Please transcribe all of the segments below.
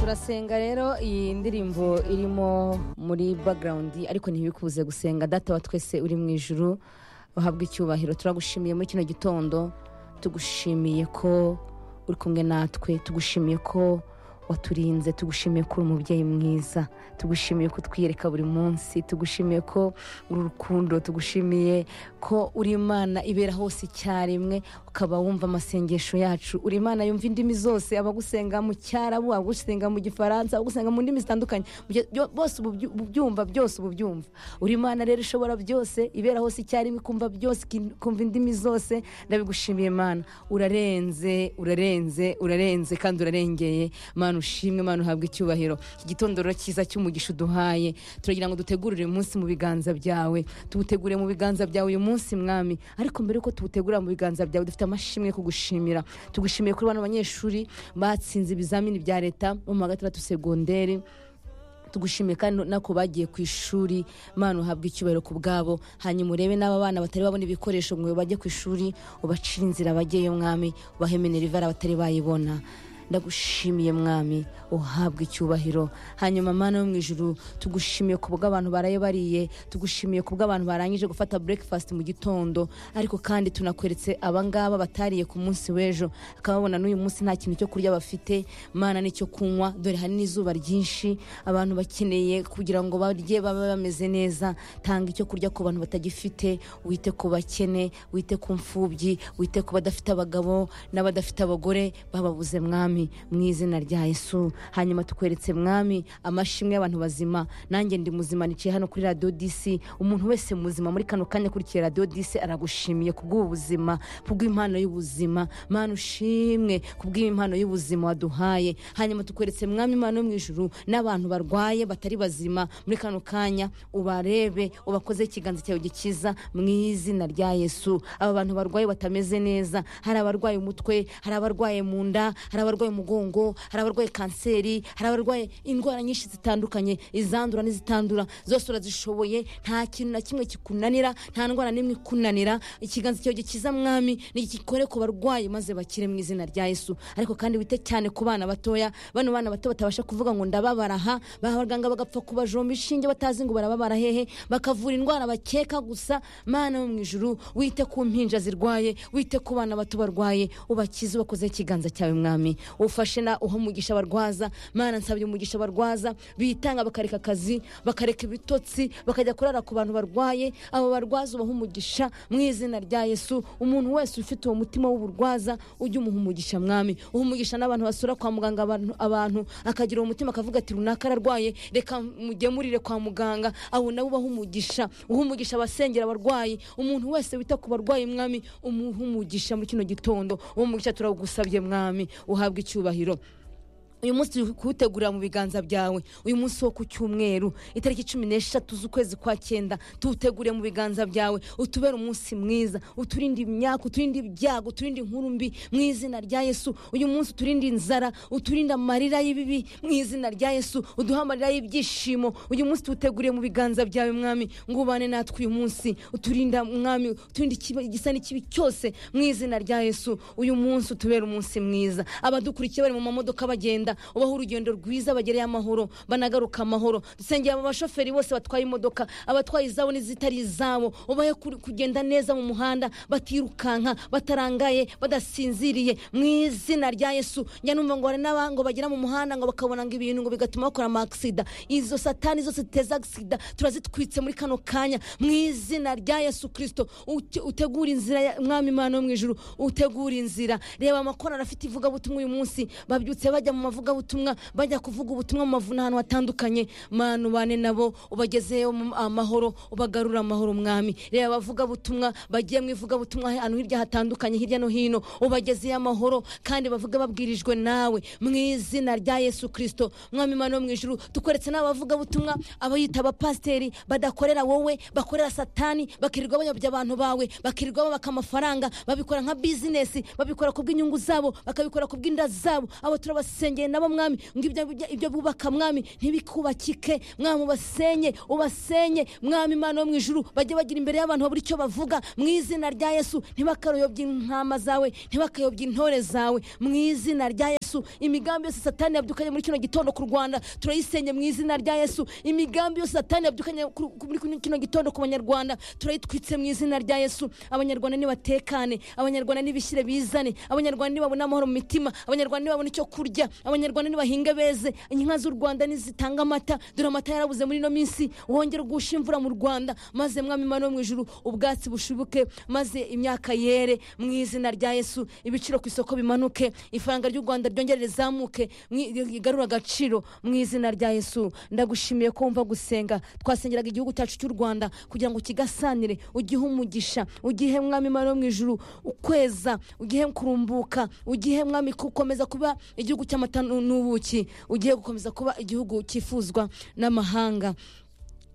turasenga rero iyi ndirimbo irimo muri background ariko ntibikubuze gusenga data wa twese uri mu ijuru uhabwa icyubahiro turagushimiye muri kino gitondo tugushimiye ko uri kumwe natwe tugushimiye ko waturinze tugushimiye ko uri umubyeyi mwiza tugushimiye ko utwiyereka buri munsi tugushimiye ko uri urukundo tugushimiye ko uri imana ibera hose icyarimwe ukaba wumva amasengesho yacu uri imana yumva indimi zose abagusenga mu cyarabu abagusenga mu gifaransa abagusenga mu ndimi zitandukanye Byo- byo- bose uba ubyu- ubyumva byose uba ubyumva uri imana rero ishobora byose ibera hose icyarimwe ikumva byose ikin- ikumva indimi zose ndabigushimiye mana urarenze urarenze urarenze kandi urarengeye mana ushimwe mana uhabwa icyubahiro iki gitondo rero cyiza cy'umugisha uduhaye turagira ngo dutegurire uyu munsi mu biganza byawe tuwutegure mu biganza byawe uyu munsi mwami ariko mbere yuko tuwutegura mu biganza byawe dufite amashimwe yo kugushimira tugushimiye kuri bano banyeshuri batsinze ibizamini bya leta bo mu wa gatandatu segonderi tugushimiye kandi nako bagiye ku ishuri mana uhabwe icyubahiro ku bwabo hanyuma urebe n'aba bana batari babona ibikoresho ngo bajye ku ishuri ubacire inzira bajyeyo mwami ubahe minerivare abatari bayibona ndagushimiye mwami uhabwe icyubahiro hanyuma mana yo mu ijuru tugushimiye ku bw'abantu baraye bariye tugushimiye ku bw'abantu barangije gufata breakfast mu gitondo ariko kandi tunakweretse abangaba batariye ku munsi w'ejo akababona n'uyu munsi nta kintu cyo kurya bafite mana n'icyo kunywa dore hari n'izuba ryinshi abantu bakeneye kugira ngo barye babe bameze neza tanga icyo kurya ku bantu batagifite wite ku bakene wite ku mfubyi wite ku badafite abagabo n'abadafite abagore bababuze mwami mu izina rya yesu hanyuma tukweretse mwami amashimwe y'abantu bazima nanjye ndi muzima niciye hano kuri radiyo disi umuntu wese muzima muri kano kanya akurikiye radiyo disi aragushimiye kubw'ubu buzima kubw'impano y'ubuzima mana ushimwe kubw'impano y'ubuzima waduhaye hanyuma tukweretse mwami imana yo mu ijuru n'abantu barwaye batari bazima muri kano kanya ubarebe ubakoze ikiganza cyawe gikiza mu izina rya yesu aba bantu barwaye batameze neza hari abarwaye umutwe hari abarwaye mu nda hari abarwaye umugongo hari abarwaye kanseri hari abarwaye indwara nyinshi zitandukanye izandura n'izitandura zose urazishoboye nta kintu na kimwe kikunanira nta ndwara n'imwe ikunanira ikiganza cyawe gikiza mwami nigikore ku barwayi maze bakire mu izina rya yesu ariko kandi wite cyane ku bana batoya bano bana bato batabasha kuvuga ngo ndababara ha baha abaganga bagapfa kubajomba inshinge batazi ngo barababara hehe bakavura indwara bakeka gusa mana wo mu ijuru wite ku mpinja zirwaye wite ku bana bato barwaye ubakize ubakozeho ikiganza cyawe mwami ufashe na uha umugisha abarwaza mana nsabye umugisha abarwaza bitanga bakareka akazi bakareka ibitotsi bakajya kurara ku bantu barwaye abo barwaza ubaha umugisha mu izina rya yesu umuntu wese ufite uwo mutima w'uburwaza ujye umuha umugisha mwami uha umugisha n'abantu basura kwa muganga abantu- abantu akagira uwo mutima akavuga ati runaka ararwaye reka mugemurire kwa muganga abo nabo ubaha umugisha uha umugisha abasengera abarwayi umuntu wese wita ku barwayi mwami umuha umugisha muri kino gitondo uwo mugisha turawugusabye mwami uhabwe icyubahiro uyu munsi turi kuwutegurira mu biganza byawe uyu munsi wo ku cyumweru itariki cumi n'eshatu z'ukwezi kwa cyenda tuwutegure mu biganza byawe utubere umunsi mwiza uturinde imyaka uturinde ibyago uturinde inkuru mbi mu izina rya yesu uyu munsi uturinde inzara uturinde amarira y'ibibi mu izina rya yesu uduhe amarira y'ibyishimo uyu munsi tuwuteguriye mu biganza byawe mwami ngo ubane natwe uyu munsi uturinda mwami uturinde ikiba- igisa n'ikibi cyose mu izina rya yesu uyu munsi utubere umunsi mwiza abadukurikiye bari mu mamodoka bagenda ubaho urugendo rwiza bagereye amahoro banagaruka amahoro dusengera aba bashoferi bose batwaye imodoka abatwaye izabo n'izitari izabo ubahe kuri- kugenda neza mu muhanda batirukanka batarangaye badasinziriye mu izina rya yesu njya numva ngo hari n'abango bagera mu muhanda ngo bakabona ngo ibintu ngo bigatuma bakora amasida izo satani zose ziteza agisida turazitwitse muri kano kanya mu izina rya yesu kirisito Ute- utegura inzira ya- mwami imana yo mu ijuru utegura inzira reba amakorali afite ivugabutumwa uyu munsi babyutse bajya mu mavugabutumwa bajya kuvuga ubutumwa mu mavuna ahantu hatandukanye mana ubane nabo ubagezeyo mu- amahoro ubagarura amahoro mwami reba abavugabutumwa bagiye mu ivugabutumwa ahantu hirya hatandukanye hirya no hino ubagezeyo amahoro kandi bavuga babwirijwe nawe mu izina rya yesu kirisito mwami imana yo mu ijuru tukweretse n'abavugabutumwa abayita abapasiteri badakorera wowe bakorera satani bakirirwa bayobya abantu bawe bakirirwa babaka amafaranga babikora nka bizinesi babikora ku bw'inyungu zabo bakabikora ku bw'inda zabo abo turabasengera bahuye nabo mwami ngo ibyo- ibyo- ibyo bubaka mwami ntibikubakike mwami ubasenye ubasenye mwami imana yo mu ijuru bajye bagira imbere y'abantu babura icyo bavuga mu izina rya yesu ntibakaruyobye intama zawe ntibakayobye intore zawe mu izina rya yesu imigambi yose satani yabyukanye muri kino gitondo ku rwanda turayisenya mu izina rya yesu imigambi yose satani yabyukanye ku- ku- muri kino gitondo ku banyarwanda turayitwitse mu izina rya yesu abanyarwanda nibatekane abanyarwanda nibishyire bizane abanyarwanda nibabone amahoro mu mitima abanyarwanda nibabone icyo kurya abanyarwanda nibahinge beze inka z'u rwanda nizitanga amata dore amata yarabuze muri ino minsi wongere ugushe imvura mu rwanda maze mwami imana yo mu ijuru ubwatsi bushibuke maze imyaka yere mu izina rya yesu ibiciro ku isoko bimanuke ifaranga ry'u rwanda ryongere rizamuke mwi- igarure agaciro mu izina rya yesu ndagushimiye ko wumva gusenga twasengeraga igihugu cyacu cy'u rwanda kugira ngo ukigasanire ugihe umugisha ugihe mwami imana yo mu ijuru ukweza ugihe kurumbuka ugihe mwami gukomeza kuba igihugu cy'amata n'ubuki ugihe gukomeza kuba igihugu cyifuzwa n'amahanga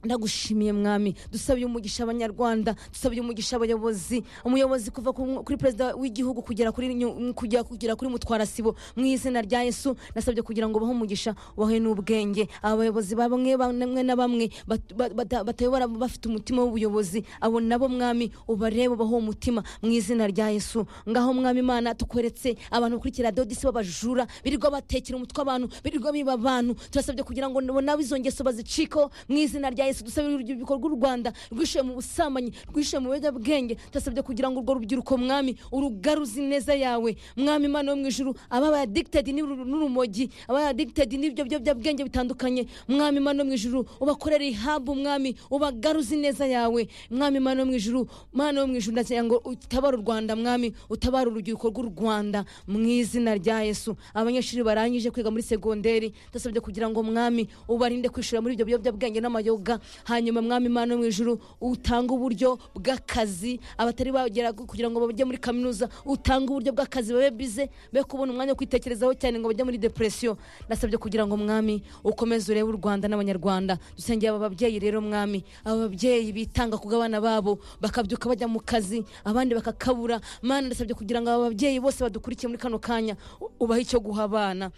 ndagushimiye mwami dusabiye umugisha abanyarwanda dusabiye umugisha abayobozi umuyobozi kuva ku- kuri perezida w'igihugu kugera kuri nyu- kugera kugera kuri mutwarasibo mu izina rya yesu nasabye kugira ngo ubahe umugisha ubahe n'ubwenge abayobozi bamwe bamwe na bamwe bat- ba- bata- batayobora bafite umutima w'ubuyobozi abo nabo mwami ubarebe ubahe uwo mutima mu izina rya yesu ngaho mwami imana tukweretse abantu kuri kiriya dodisi b'abajura birirwa batekera umutwe abantu birirwa biba abantu turasabye kugira ngo nabo nabo izo ngeso bazicikeho mu izina rya yesu dusabye urubyiruko ibikorwa u rwanda rwishuye mu busambanyi rwishuye mu biyobyabwenge turasabye kugira ngo urwo rubyiruko mwami urugaruzi neza yawe mwami imana yo mu ijuru ababa addicted n'uru- n'urumogi ababa addicted n'ibyo biyobyabwenge bitandukanye mwami imana yo mu ijuru ubakorera ihabu mwami ubagaruzi neza yawe mwami imana yo mu ijuru mana yo mu ijuru ndagira ngo utabare u rwanda mwami utabare urubyiruko rw'u rwanda mu izina rya yesu abanyeshuri barangije kwiga muri segonderi ndasabye kugira ngo mwami ubarinde kwishura muri ibyo biyobyabwenge n'amayoga hanyuma mwami imana yo mu ijuru utange uburyo bw'akazi abatari bagera kugira ngo bajye muri kaminuza utange uburyo bw'akazi babe bize be kubona umwanya wo kwitekerezaho cyane ngo bajye muri depresiyo ndasabye kugira ngo mwami ukomeze urebe u rwanda n'abanyarwanda dusengeye aba babyeyi rero mwami aba babyeyi bitanga ku bw'abana babo bakabyuka bajya mu kazi abandi bakakabura mana ndasabye kugira ngo aba babyeyi bose badukurikiye muri kano kanya u- ubahe icyo guha abana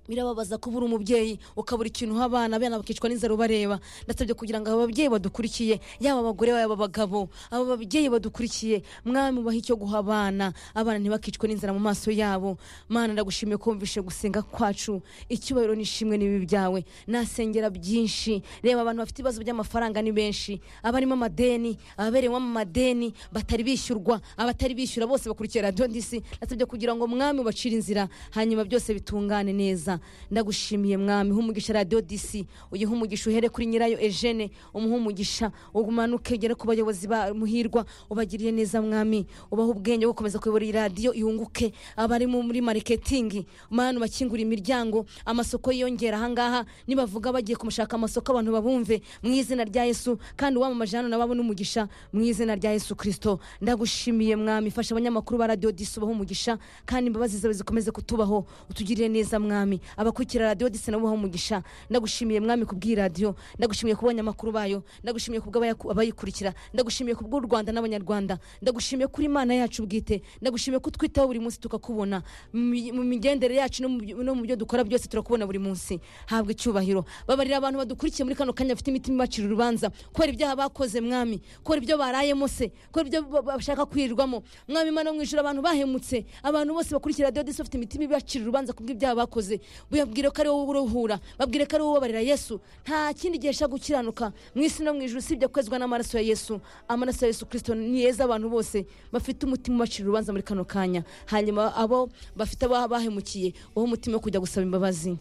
birababaza kuba uri umubyeyi ukabura ikintu uha abana abana bakicwa n'inzara ubareba ndasabye kugira ngo aba babyeyi badukurikiye yaba abagore yaba abagabo aba babyeyi badukurikiye mwami ubaha icyo guha abana abana ntibakicwe n'inzara mu maso yabo mana ndagushimiye ko wumvishe gusenga kwacu icyubahiro n'ishimwe n'ibi byawe nasengera byinshi reba abantu bafite ibibazo by'amafaranga ni benshi abarimo amadeni ababerewemo amadeni batari bishyurwa abatari bishyura bose bakurikira radiyo ndisi nasabye kugira ngo mwami ubacire inzira hanyuma byose bitungane neza ndagushimiye mwami humugisha radiyo disi uyihe umugisha uhere kuri nyirayo ejene umuhe umugisha umanuke ugere ku bayobozi ba muhirwa ubagiriye neza mwami ubahe ubwenge bwo gukomeza kuyobora iyi radiyo yunguke abari mu- muri mariketingi mani ubakingura imiryango amasoko yiyongera ahangaha nibavuga bagiye kumushaka amasoko abantu babumve mu izina rya yesu kandi uwamamaje hano nabo abone umugisha mu izina rya yesu kirisito ndagushimiye mwami ifasha abanyamakuru ba radiyo disi ubaho umugisha kandi imbabazi zawe zikomeze kutubaho utugirire neza mwami abakurikira radiyo disi nabo ubaho umugisha ndagushimiye mwami kubw'iyi radiyo ndagushimiye ku banyamakuru bayo ndagushimiye ku bw'abayikurikira ndagushimiye ku bw'u rwanda n'abanyarwanda ndagushimiye kuri imana yacu bwite ndagushimiye ko utwitaho buri munsi tukakubona mu mi- mu migendere yacu no mu byo- no mu byo dukora byose turakubona buri munsi habwa icyubahiro babarira abantu badukurikiye muri kano kanya bafite imitima ibacira urubanza kubera ibyaha bakoze mwami kubera ibyo barayemo se kubera ibyo ba- bashaka kwirirwamo mwami imana yo mu ijuru abantu bahemutse abantu bose bakurikira radiyo disi bafite imitima ibacira urubanza kubw'ibyaha bakoze babwire ko ari wowe uruhura babwire ko ari wowe ubabarira yesu nta kindi gihe ashaka gukiranuka mu isi no mu ijuru usibye kwezwa n'amaraso ya yesu amaraso ya yesu kirisito ni yeza abantu bose bafite umutima ubacira urubanza muri kano kanya hanyuma abo bafite abaha bahemukiye wowe umutima wo kujya gusaba imbabazi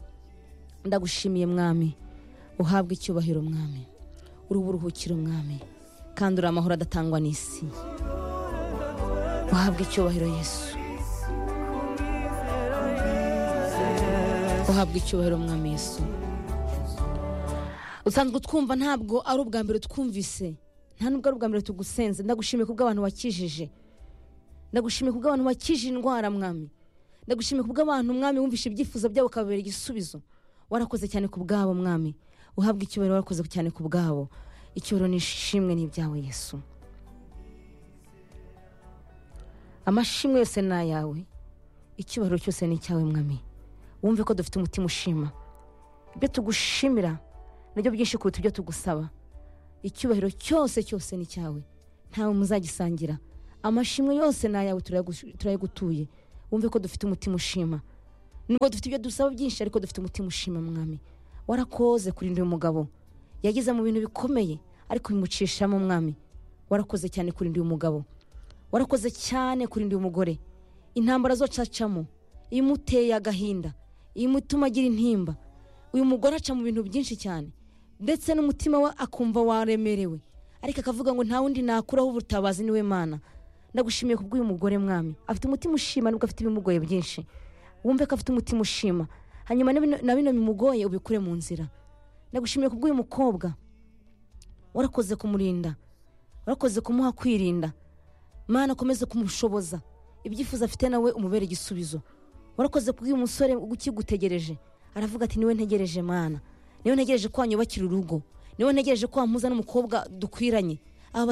ndagushimiye mwami uhabwe icyubahiro mwami uri uburuhukiro mwami kandi uri amahoro adatangwa n'isi uhabwe icyubahiro yesu uhabwe icyubahiro mwami yesu usanzwe utwumva ntabwo ari ubwa mbere twumvise nta nubwo ari ubwa mbere tugusenze ndagushimiye kubw'abantu wakijije ndagushimiye kubw'abantu wakije indwara mwami ndagushimiye kubw'abantu mwami wumvishe ibyifuzo byabo ukababera igisubizo warakoze cyane ku bwabo mwami uhabwa icyubahiro warakoze cyane ku bwabo icyubahiro n'ishimwe ni ibyawe yesu amashimwe yose ni ayawe icyubahiro cyose ni icyawe mwami wumve ko dufite umutima ushima ibyo tugushimira nabyo byinshi kuruta ibyo tugusaba icyubahiro cyose cyose ni cyawe ntawe muzagisangira amashimwe yose ni ayawe turayagu- turayagutuye wumve ko dufite umutima ushima nubwo dufite ibyo dusaba byinshi ariko dufite umutima ushima mwami warakoze kurinda uyu mugabo yagize mu bintu bikomeye ariko bimucishamo mwami warakoze cyane kurinda uyu mugabo warakoze cyane kurinda uyu mugore intambara zose acamo imuteye agahinda imutuma agira intimba uyu mugore aca mu bintu byinshi cyane ndetse n'umutima we akumva waremerewe ariko akavuga ngo nta wundi nakuraho ubutabazi niwe mana ndagushimiye kubw'uyu mugore mwami afite umutima ushima nubwo afite ibimugoye byinshi wumve ko afite umutima ushima hanyuma na bino- na bino bimugoye ubikure mu nzira ndagushimiye kubw'uyu mukobwa warakoze kumurinda warakoze kumuha kwirinda mana ukomeze kumushoboza ibyifuzo afite nawe umubere igisubizo warakoze kubw'uyu musore ukigutegereje aravuga ati niwe ntegereje mana niwe ntegereje ko wanyubakira urugo niwe ntegereje ko wampuza n'umukobwa dukwiranye